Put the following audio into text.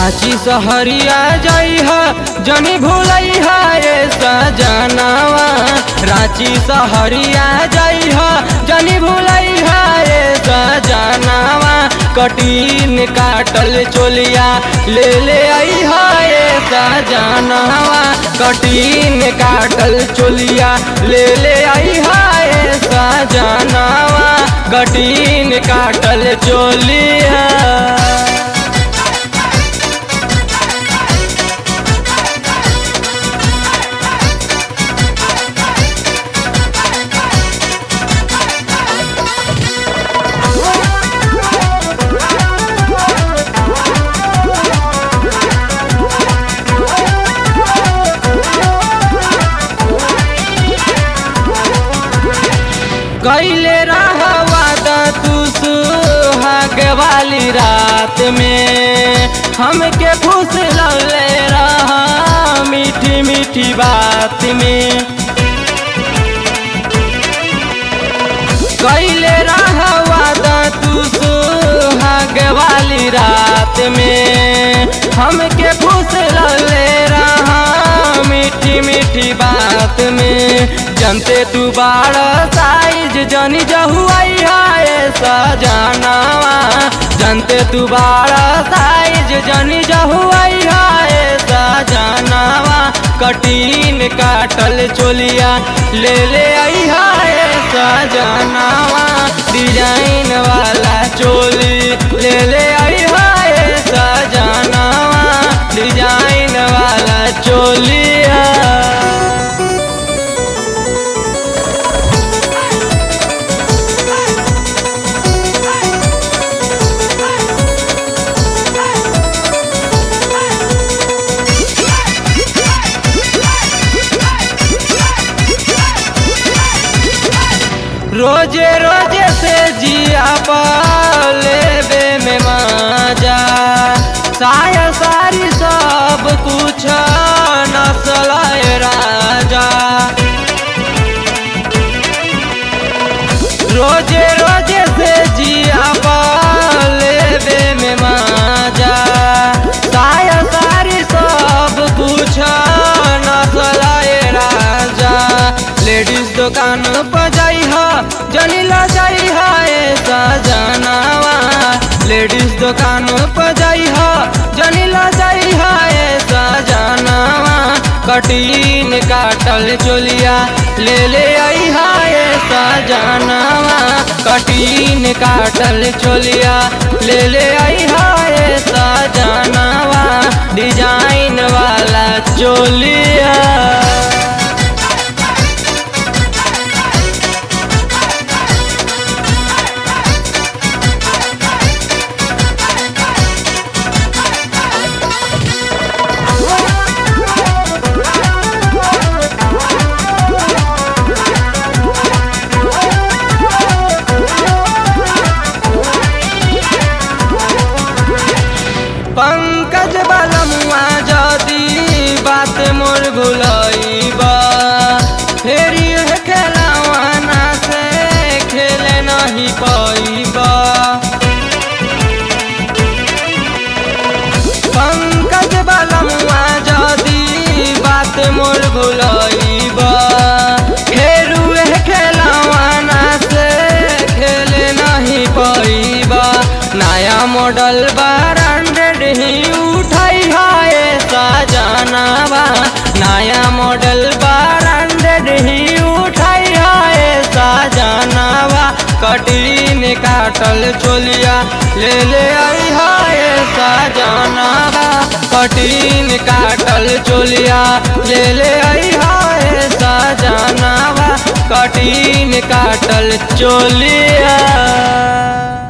रांची सहरिया जइह जनी भूलैह रे सजनवा रांची सहरिया जइह जनी भूलैह रे सजनवा कटीन काटल चोलिया ले ले अइह रे सजनवा कटीन काटल चोलिया ले ले अइह रे सजनवा कटीन काटल चोलिया कैले रहवा तू सुहाग वाली रात में हमके खुश लौले रहा मीठी मीठी बात में कैले रहवा तू सुहाग वाली रात में हमके खुश लौले रहा मीठी मीठी बात में जनते तू बाड़ साइज जनी जहुआई हाय सजनावा जनते तू बाड़ साइज जनी जहुआई हाय सजनावा कटीन काटल चोलिया ले ले आई हाय सजनावा डिजाइन वाला चोली ले ले आई हाय सजनावा डिजाइन वाला चोलिया रोजे रोजे से जिया पाले बे में माजा साया सारी सब कुछ नसलाए राजा रोजे रोजे से जिया पाले बे में माजा साया सारी सब कुछ नसलाए राजा लेडीज दुकान पर जाई जनीला जाई है सजनावा लेडीज दुकान पर जाई जनीला जाई है सजनावा कटीन काटल चोलिया ले ले आई है सजनावा कटीन काटल चोलिया ले ले आई है सजनावा डिजाइन वाला चोलिया पंकज बलमुआ जदी बात मोर भुलैबा फेर यह खेलवाना से खेले नहीं पैबा पंकज बलमुआ जदी बात मोर भुलैबा फेर यह खेलवाना से खेले नहीं पैबा नया मॉडल ब्रांडेड ही उठाई है सजनावा नया मॉडल ब्रांडेड ही उठाई है सजनावा कटीन काटल चोलिया ले ले आई है सजनावा कटीन काटल चोलिया ले ले आई है सजनावा कटीन काटल चोलिया